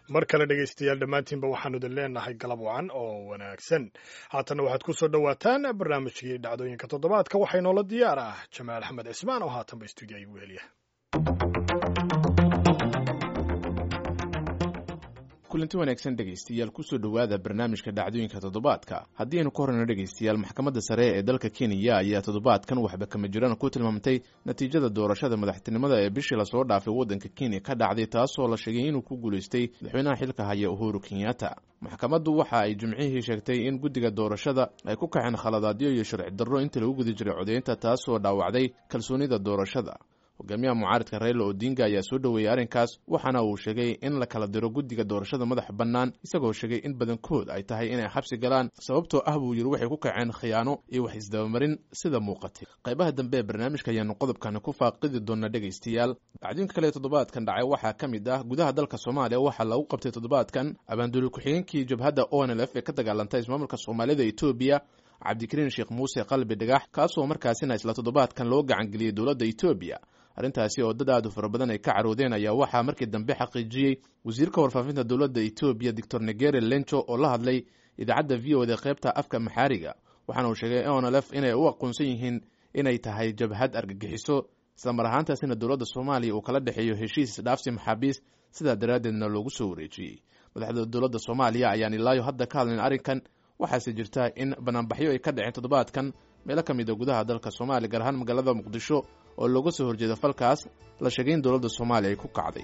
mar kale dhegaystayaal dhammaantiinba waxaanu idin leenahay galab wacan oo wanaagsan haatanna waxaad ku soo dhowaataan barnaamijkii dhacdooyinka toddobaadka waxaa inoola diyaar ah jamaal axmed cismaan oo haatanba stuudiya igu heliya kulanti wanaagsan dhegaystayaal kusoo dhowaada barnaamijka dhacdooyinka toddobaadka haddii aynu ka horreyno dhegaystayaal maxkamadda sare ee dalka kenya ayaa toddobaadkan waxba kama jiraan ku tilmaamtay natiijada doorashada madaxtinimada ee bishii lasoo dhaafay waddanka kenya ka dhacday taasoo la sheegay inuu ku guulaystay madaxweynaha xilka haya uhuru kenyatta maxkamaddu waxa ay jimcihii sheegtay in guddiga doorashada ay ku kaceen khaladaadyo iyo sharci darro inta lagu guda jiray codeynta taasoo dhaawacday kalsoonida doorashada hogaamiyaha mucaaridka rayla odinga ayaa soo dhoweeyey arrinkaas waxaana uu sheegay in la kala diro guddiga doorashada madaxa bannaan isagoo sheegay in badankood ay tahay inay xabsi galaan sababtoo ah buu yidhi waxay ku kaceen khiyaano iyo wax isdabamarin sida muuqatay qaybaha dambe ee barnaamijka ayaanu qodobkani ku faaqidi doona dhegaystayaal dhacdooyinka kale toddobaadkan dhacay waxaa ka mid ah gudaha dalka soomaaliya waxaa lagu qabtay toddobaadkan abaanduuli ku-xigeenkii jabhadda o n l f ee ka dagaalantay ismaamulka soomaalida etoobiya cabdikariin sheekh muuse qalbi dhagax kaasoo markaasina isla toddobaadkan loo gacangeliyey dowladda etoobiya arrintaasi oo dad aad u fara badan ay ka caroodeen ayaa waxaa markii dambe xaqiijiyey wasiirka warfaafinta dowladda etoobiya doctor negere lenco oo la hadlay idaacadda v o da qaybta afka maxaariga waxaana uu sheegay onlf inay u aqoonsan yihiin inay tahay jabhad argagixiso islamar ahaantaasina dowladda soomaaliya uu kala dhexeeyo heshiis isdhaafsi maxaabiis sidaa daraaddeedna loogu soo wareejiyey madaxda dowladda soomaaliya ayaan ilaayo hadda ka hadlayn arrinkan waxaase jirta in banaanbaxyo ay ka dhaceen toddobaadkan meelo ka mid a gudaha dalka soomaaliya gaar ahaan magaalada muqdisho oo looga soo horjeeda falkaas la sheegay in dowladda soomaaliya ay ku kacday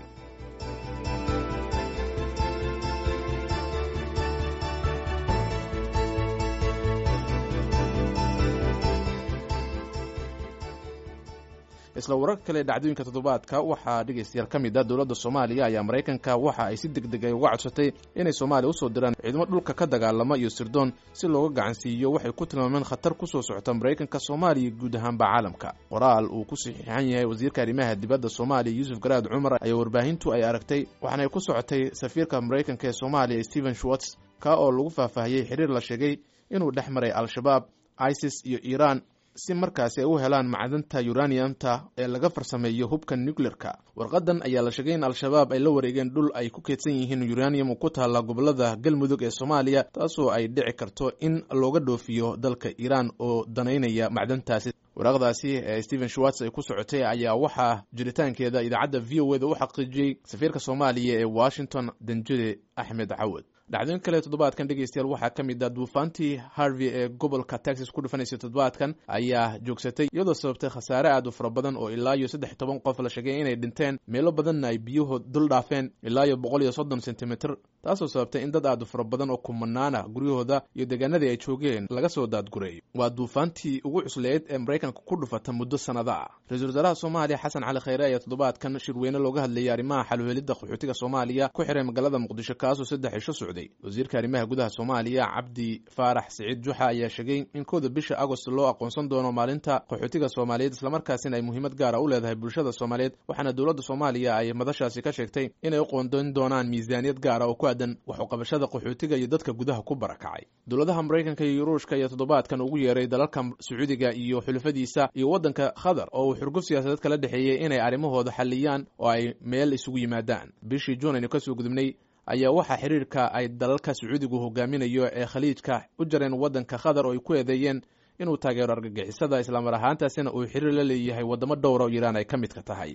isla wararka kale dhacdooyinka toddobaadka waxaa dhegaystayaal ka mid ah dowladda soomaaliya ayaa maraykanka waxa ay si deg deg ay uga codsatay inay soomaaliya usoo diraan ciidamo dhulka ka dagaalama iyo sirdoon si looga gacansiiyo waxay ku tilmaameen khatar kusoo socota maraykanka soomaaliya guud ahaanba caalamka qoraal uu ku saxiixan yahay wasiirka arrimaha dibadda soomaaliya yuusuf garaad cumar ayaa warbaahintu ay aragtay waxaana ay ku socotay safiirka maraykanka ee soomaaliya stephen schwartz ka oo lagu faahfaahiyey xiriir la sheegay inuu dhex maray al-shabaab isis iyo iiraan si markaasi ay u helaan macdanta uraniumta ee laga farsameeyo hubka nuclearka warqadan ayaa la sheegay in al-shabaab ay la wareegeen dhul ay ku keedsan yihiin uranium ku taalla gobolada galmudug ee soomaaliya taasoo ay dhici karto in looga dhoofiyo dalka iiraan oo danaynaya macdantaasi waraaqdaasi ee stephen schwartz ay ku socotay ayaa waxaa jiritaankeeda idaacadda v o eda u xaqiijiyey safiirka soomaaliya ee washington danjide axmed cawad dhacdooyin kale toddobaadkan dhegaystayaal waxaa ka mid ah duufaantii harvey ee gobolka texas ku dhufanaysay toddobaadkan ayaa joogsatay iyadoo sababtay khasaare aad u fara badan oo ilaa iyo saddex toban qof la sheegay inay dhinteen meelo badanna ay biyuhu dul dhaafeen ilaa iyo boqol iyo soddon sentimitir taasoo sababtay in dad aad u fara badan oo kumanaana guryahooda iyo deegaanadii ay joogeen laga soo daadgureeyo waa duufaantii ugu cusleed ee maraykanka ku dhufata muddo sannada ah ra-iisul wasaaraha soomaaliya xasan cali khayre ayaa toddobaadkan shirweyne looga hadlayay arrimaha xalweelidda qaxootiga soomaaliya ku xiray magaalada muqdisho kaasoo saddex cisho socday wasiirka arrimaha gudaha soomaaliya cabdi faarax siciid juxa ayaa sheegay in kowda bisha agost loo aqoonsan doono maalinta qaxootiga soomaaliyeed islamarkaasina ay muhiimad gaara u leedahay bulshada soomaaliyeed waxaana dowladda soomaaliya ay madashaasi ka sheegtay inay u qoondoyn doonaan miisaaniyad gaara oo ku aadan waxuqabashada qaxootiga iyo dadka gudaha ku barakacay dowladaha maraykanka iyo yuruushka ayaa toddobaadkan ugu yeeray dalalka sacuudiga iyo xulufadiisa iyo waddanka qatar oo uu xurguf siyaasadeed kala dhexeeyey inay arrimahooda xalliyaan oo ay meel isugu yimaadaan bishii juun aynu kasoo gudubnay ayaa waxaa xiriirka ay dalalka sacuudigu hogaaminayo ee khaliijka u jareen waddanka qatar oo ay ku eedeeyeen inuu taageero argagixisada islaamar ahaantaasina uu xiriir la leeyahay waddamo dhowra oo iiraan ay ka midka tahay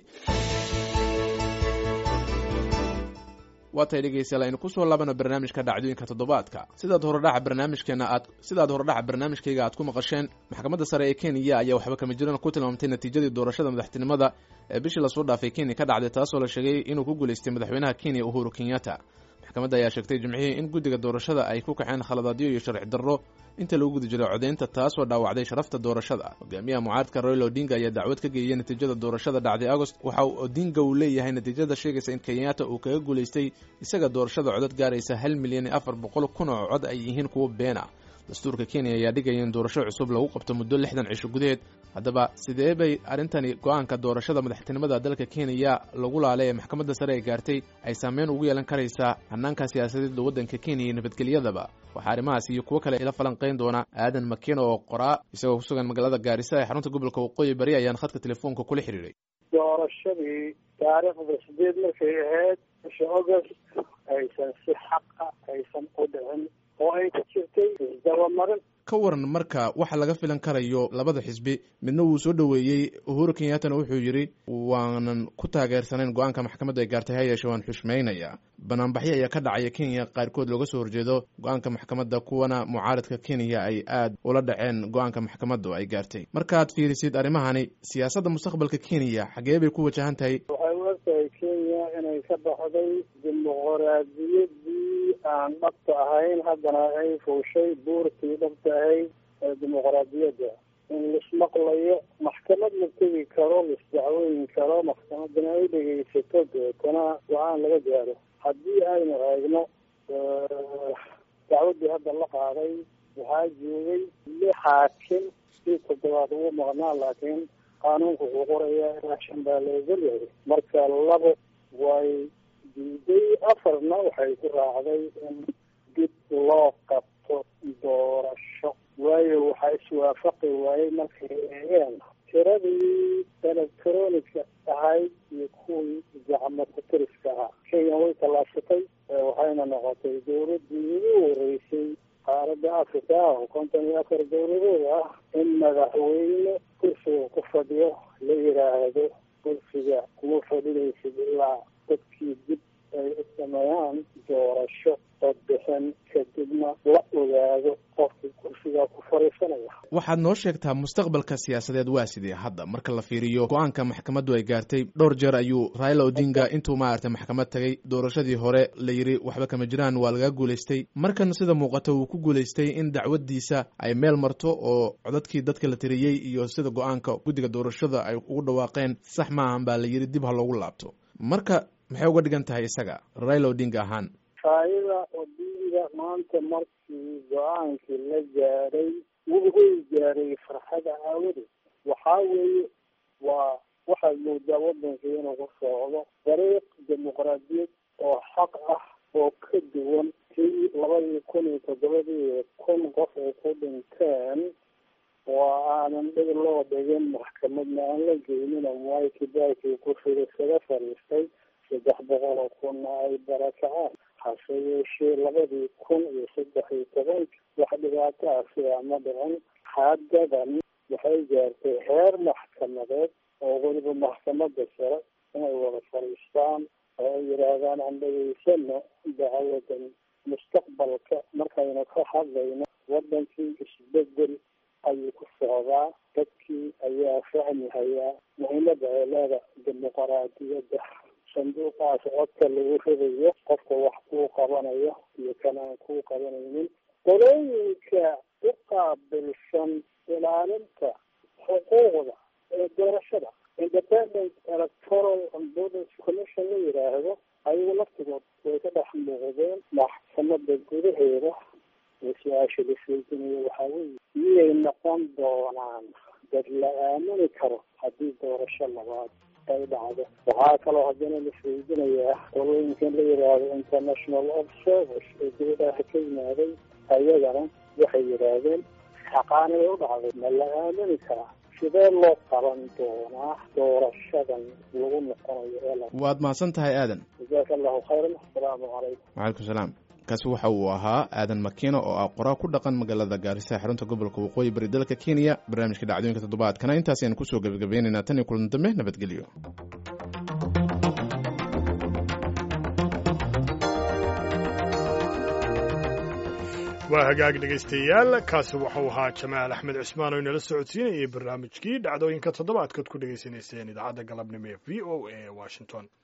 waa tay dhegaystayaal aynu kusoo laabano barnaamijka dhacdooyinka toddobaadka sidaad horodhaca barnaamijkeena aad sidaad horodhaca barnaamijkayga aad ku maqasheen maxkamadda sare ee kenya ayaa waxba kama jirana ku tilmaamtay natiijadii doorashada madaxtinimada ee bishii lasoo dhaafay kenya ka dhacday taasoo la sheegay inuu ku guulaystay madaxweynaha kenya uhuru kenyatta maxkamadda ayaa sheegtay jimcihii in guddiga doorashada ay ku kaceen khaladaadyo iyo sharci darro inta lagu guda jiray codeynta taasoo dhaawacday sharafta doorashada hogaamiyaha mucaaridka royal odinga ayaa dacwad ka geeyey natiijada doorashada dhacday agost waxa uu odinga uu leeyahay natiijada sheegaysa in kenyatta uu kaga guulaystay isaga doorashada codad gaaraysa hal milyan iyo afar boqol kun oo cod ay yihiin kuwo beena dastuurka kenya ayaa dhigaya in doorasho cusub lagu qabto muddo lixdan cisho gudaheed haddaba sidee bay arrintani go-aanka doorashada madaxtinimada dalka kenya lagu laalay ee maxkamadda sare ay gaartay ay saameyn ugu yeelan karaysaa hannaanka siyaasadeedda waddanka kenya iyo nabadgelyadaba waxaa arrimahaas iyo kuwo kale ila falanqayn doona aadan makeno oo qoraa isagoo ku sugan magaalada gaarisa ee xarunta gobolka waqooyi bari ayaan khadka telefoonka kula xiriiray doorashadii taariikhda sideed markay ahayd bisha august aysan si xaqa aysan u dhicin oo ay ku jirtay isdabamarin ka waran marka waxa laga filan karayo labada xisbi midna wuu soo dhoweeyey uhuru kenyattana wuxuu yidhi waanan ku taageersanayn go-aanka maxkamaddu ay gaartay ha yeeshe waan xushmaynayaa banaanbaxyo ayaa ka dhacaya kenya qaarkood looga soo horjeedo go-aanka maxkamadda kuwana mucaaradka kenya ay aad ula dhaceen go-aanka maxkamaddu ay gaartay markaad fiirisid arrimahani siyaasadda mustaqbalka kenya xagee bay ku wajahan tahay waxay u egtahay kenya inay ka baxday dimuqraadiyadii aan dhabta ahayn haddana ay fuushay buurtii dhabta ahayd ee dimuqraadiyadda in lismaqlayo maxkamad la tegi karo lisdacweyn karo maxkamadana ay dhegeysato deetana go-aan laga gaaro haddii aynu eegno dacwaddii hadda la qaaday waxaa joogay lix xaakim si toddobaad ugu maqnaa laakiin qaanuunka ku qoraya ilaa shan baa la ogol yahay marka labo way diiday afarna waxay ku raacday in dib loo qabto doorasho waayo waxaa iswaafaqi waayey markay eegeen tiradii electronica ahayd iyo kuwii gacmo kutiriska ahaa kenya way tallaashatay waxayna noqotay dowladdii ugu horeysay qaaradda africa oo konton iyo afar dowladood ah in madaxweyne kursiga ku fadhiyo la yidhaahdo kursiga kuma fadhinaysid ilaa dadkii dib ay u sameeyaan doorasho codbixin kadibna la ogaado qofkii kursigaa ku fadhiisanaya waxaad noo sheegtaa mustaqbalka siyaasadeed waa sidee hadda marka la fiiriyo go-aanka maxkamaddu ay gaartay dhowr jeer ayuu raila odinga intuu maaragtay maxkamad tagay doorashadii hore la yidhi waxba kama jiraan waa laga guulaystay markan sida muuqata wuu ku guulaystay in dacwaddiisa ay meel marto oo codadkii dadka la tiriyey iyo sida go-aanka guddiga doorashada ay ugu dhawaaqeen sax maahan baa la yidhi dib ha loogu laabto marka maxay uga dhigan tahay isaga raila odinga ahaan raila odinga maanta markii go-aankii la gaaray wuxuu gaaray farxada aawadeed waxaa weeye waa waxaad moodaa waddanka inuu ku socdo dariiq dimuqraadiyad oo xaq ah oo ka duwan tii labadii kun iyo toddobadii kun qof ay ku dhinteen oo aanan dhig loo dhigin maxkamadna aan la geynin mwai kibaki kursiga isaga fadhiistay saddex boqol oo kunna ay barakacaan hase yeeshee labadii kun iyo saddex iyo tobanka wax dhibaato ah sidaa ma dhicin haddadan waxay gaartay heer maxkamadeed oo weliba maxkamadda sare inay wada fadhiistaan oo ay yidhaahdaan aan dhegeysano dacwadan mustaqbalka markaynu ka hadlayno waddankii isbedel ayuu ku socdaa dadkii ayaa fahmi hayaa muhiimada ay leeda dimuqraadiyadda sanduuqaas codka lagu ridayo qofka wax kuu qabanayo iyo kan aan kuu qabanaynin qolooyinka u qaabilsan ilaalinta xuquuqda ee doorashada independent electoral and borders commission la yidhaahdo ayagu laftigood way ka dhex muuqdeen maxkamada gudaheeda ee su-aasha la sheeginayo waxaa weeye miyay noqon doonaan dad la aamini karo haddii doorasho labaad ay dhacdo waxaa kaloo haddana la sheeginayaa qolooyinkan la yidhaahdo international observers ee dibadaha ka yimaaday ayagana waxay yidhaahdeen xaqaanibay u dhacday ma la aamini karaa sidee loo qaban doonaa doorashadan lagu noqonayo ee waad mahadsan tahay aadan jazaaka allahu khayran asalaamu calaykum wacalaikum salaam kaasi waxa uu ahaa aadan makiino oo ah qoraa ku dhaqan magaalada gaarisa xarunta gobolka waqooyi bari dalka kenya barnaamijka dhacdooyinka toddobaadkana intaas ayaan kusoo gebagabaynaynaa tan iyo kulan dambe nabadgelyo waa hagaag dhegaystayaal kaasi wuxuu ahaa jamaal axmed cismaan oo inala socodsiinayay barnaamijkii dhacdooyinka toddobaadkaad ku dhegaysanayseen idaacadda galabnimo ee v o a washington